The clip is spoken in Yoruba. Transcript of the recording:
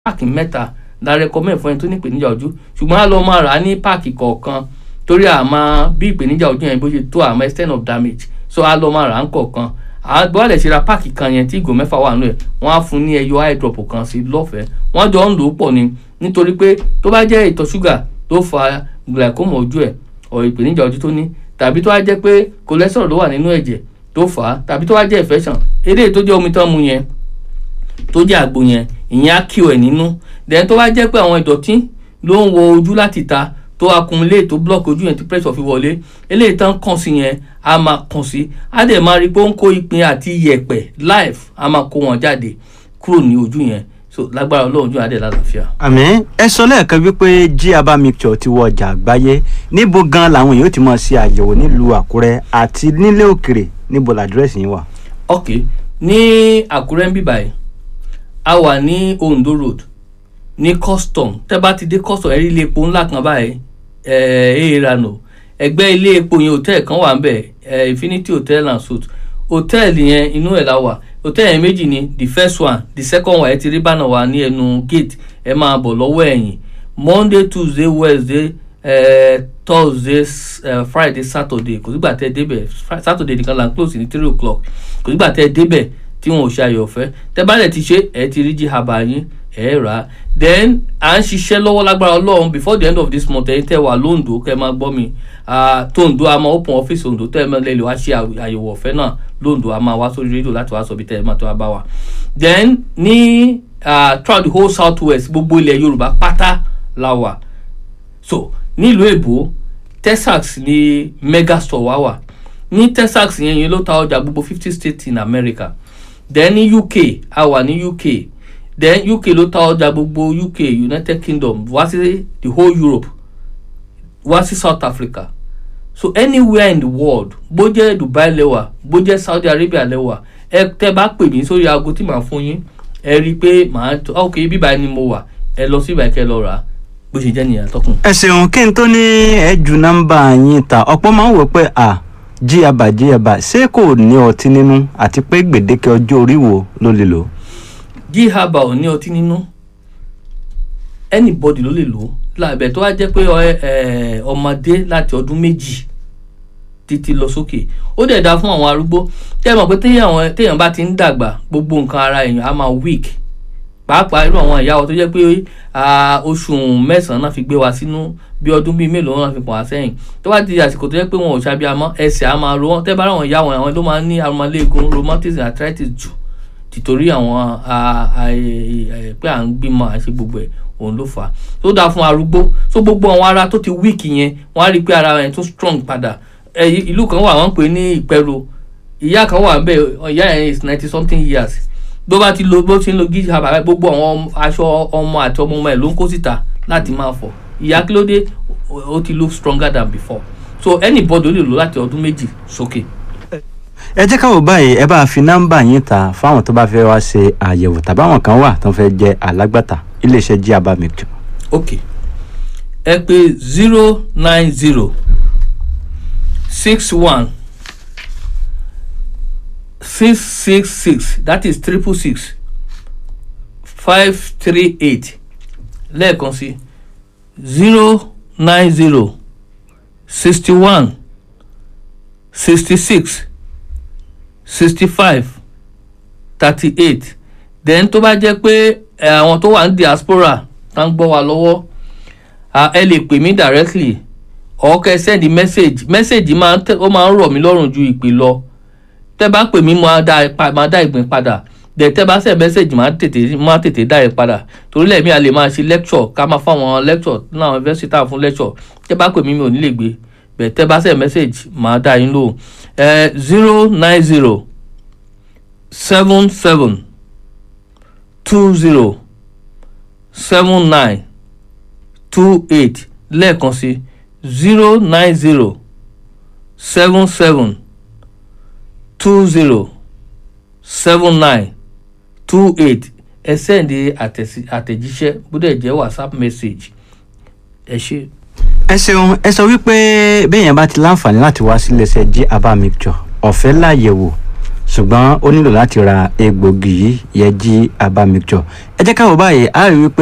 páàkì mẹ́ta la recommend fún ẹni tó ní ìpèníjà ojú ṣùgbọ́n a lọ máa rà á ní páàkì kọ̀ọ̀kan torí àmọ́ bí ìpèníjà ojú yẹn bó ṣe tó àmọ́ extent of damage so a lọ máa rà á kọ̀ọ̀kan àgbọ̀ lè ṣe ra páàkì kan yẹn tí ìgò mẹ́fà wà nù ẹ̀ wọ́n á fún ní ẹyọ eye drop kan sí lọ́fẹ̀ẹ́ wọ́n jọ ń lò ó pọ̀ ni nítorí pé tó bá jẹ́ ìtọ̀ ṣúgà tó fa glaucoma ojú ẹ̀ ọ̀ ìpèníjà ojú tó ní tàbí tó bá jẹ́ pé cholesterol ló wà nínú ẹ̀jẹ̀ tó fà á tàbí tó bá jẹ́ infection eléyìí tó jẹ́ omi tán mu yẹn tó jẹ́ àgbo yẹn ìyẹn á kí ẹ̀ nínú then tó bá jẹ́ pé àwọn ìdọ̀tí ló ń wọ ojú láti ta tó accumulate tó block ojú yẹn tí pressure fi wọlé eléyìí tán kàn sí yẹn a máa kàn sí á dẹ̀ máa rí pé ó ń kó ìpín àti iyẹ̀pẹ̀ live a máa kó wọn jáde kúrò ní ojú yẹn so lágbára ọlọ́run ojú adé lálàáfíà. àmín ẹ sọ lẹ́ẹ̀kan wípé jí aba mixture ti wọ ọjà àgbáyé níbo gan làwọn èèyàn ti máa ṣe àyẹ̀wò nílùú àkúrẹ́ àti nílé òkèrè níbo làdírẹ́sì yín wà. ok ní àkúrẹ́ ń bíbáyìí a wà ní ondo road ní custom tẹ́ bá ti dé custom ẹ rí ilé epo ńlá kan báyìí ẹ ẹ ìranù ẹgbẹ́ ilé epo yẹn hòtẹ́ẹ̀lì kan wà ń bẹ̀ ẹ infinity hotel and suite hòtẹ́ẹ̀lì yẹn inú ẹ̀ la wà hòtẹ́ẹ̀lì yẹn méjì ni the first one the second one ẹ ti rí bánà wà ní ẹnu gate ẹ máa bọ̀ lọ́wọ́ ẹ̀yìn monday tuesday wednesday ẹ thursday ẹ friday saturday kò sígbà tẹ́ débẹ̀ saturday nìkan là ń close ní three o'clock kò sígbà tẹ́ débẹ̀ tí wọn ò ṣe ayọ̀ ọ̀fẹ́ tẹ́ bá lẹ̀ ti ṣe ẹ ti rí jihaba yín ẹ rà á then à ń ṣiṣẹ́ lọ́wọ́ lágbára ọlọ́run before the end of this month ẹ̀yin tẹ́ wà lóńdó kẹ́ máa gbọ́ mi tóńdó a máa open office òǹdó tẹ́ ẹ máa lè lè wá ṣe àyẹ̀wò ọ̀fẹ́ náà lóńdó a máa wá sórí rédíò láti wá sọ bí tẹ́ ẹ máa tó wá bá wa then ní throughout the whole south west gbogbo ilẹ̀ yorùbá pátá la wà so nílùú èbó texas ní megastore wá wà ní texas yẹn yẹn ló ta ọjà gbogbo fifty states in america then ní uk a wà ní uk then uk ló ta ọjà gbogbo uk united kingdom wá sí the whole europe wá sí south africa so anywhere in the world bó jẹ́ dubai lẹ́wà bó jẹ́ saudi arabia lẹ́wà ẹ tẹ́ bá pè mí sórí aago tí màá fún yín ẹ rí i pé màá tó ok bíbá ni mo wà ẹ lọ sí ìbàkẹ́ lọ rà á bó ṣe jẹ́ nìyẹn tọkùn. ẹ ṣeun kí n tó ní ẹ ju nọ́mbà yín ta ọ̀pọ̀ máa ń wò pé à jíyàbá jíyàbá ṣé kò ní ọtí nínú àti pé gbèdéke ọjọ́ orí wo ló lè lò. jíhàbà ò ní ọtí nínú anybody ló lè lò ó lábẹ́ tó wá jẹ́ pé ọmọdé láti ọdún méjì títí lọ sókè ó dẹ̀ da fún àwọn arúgbó tẹ́ ẹ mọ̀ pé téèyàn bá ti ń dàgbà gbogbo nǹkan ara èèyàn á máa weak pàápàá irú àwọn ìyàwó tó jẹ́ pé oṣù mẹ́sàn-án náà fi gbé wa sínú bí ọdún bíi mélòó náà fi pọ̀ wá sẹ́yìn tó bá di àsìkò tó jẹ́ pé wọn ò ṣàbíamọ́ ẹsẹ̀ á máa ro wọn tẹ́ bá ráwọn ìyá wọn àwọn ló máa ń ní arúmọléegun rheumatism arthritis jù tìtorí àwọn pé à ń gbìmọ̀ àṣẹ gbogbo ẹ̀ òun ló fà á tó dáa fún arúgbó so gbogbo àwọn ara tó ti weak yẹn wọ́n á rí i pé ara yẹn tún strong padà ìlú kan wà wọ́n pè ní ìpẹ́rù ìyá kan wà bẹ́ẹ̀ ìyá yẹn is ninety something years bó bá ti lo bó ti ń lo gíga bàbá gbogbo àwọn aṣọ ọmọ àti ọmọ ọmọ ẹ̀ ló ń kó síta láti máa fọ̀ ìyá kí ló dé ó ti look stronger than before so anybody ó lè lò láti ọdún méjì sókè. ẹ jẹ́ ká wò báyìí ẹ bá fi nọ́mbà yín ta fáwọn tó bá fẹ́ wá ṣe àyẹ̀wò tàbí àwọn kan wà tó fẹ́ jẹ́ alágbàtà iléeṣẹ́ jí abá mixture. ok ẹ pè zero nine zero six one six six six that is triple six five three eight lẹ́ẹ̀kan sí zero nine zero sixty one sixty six sixty five thirty eight then tó bá jẹ́ pé àwọn tó wà ní diaspora tá ń gbọ́ wa lọ́wọ́ ẹ lè pè mí directly or kẹ́ send message message máa ń ó máa ń rọ̀ mí lọ́rùn ju ìpè lọ tẹ́ bá pè mí máa dá ìgbín padà dẹ̀ tẹ́ bá send message máa tètè máa tètè dá ẹ padà torí lẹ́ẹ̀mí a lè máa ṣe lecture ká máa fáwọn lecture ní àwọn university tá à fún lecture tẹ́ bá pè mí mi ò ní lè gbé bẹ̀ tẹ́ bá send message máa dá yín lò ẹ zero nine zero seven seven two zero seven nine two eight lẹ́ẹ̀kan sí zero nine zero seven seven two zero seven nine two eight ẹ sẹ́ndí àtẹ̀jíṣẹ́ bódẹ̀ jẹ́ whatsapp message ẹ ṣe. ẹ ṣeun ẹ sọ wípé béèyàn bá ti láǹfààní láti wá síléeṣẹ́ jí abá mixture ọ̀fẹ́ láyẹ̀wò ṣùgbọ́n ó nílò láti ra egbògi yìí yẹ jí aba mixture ẹ jẹ́ ká wò báyìí a rí wípé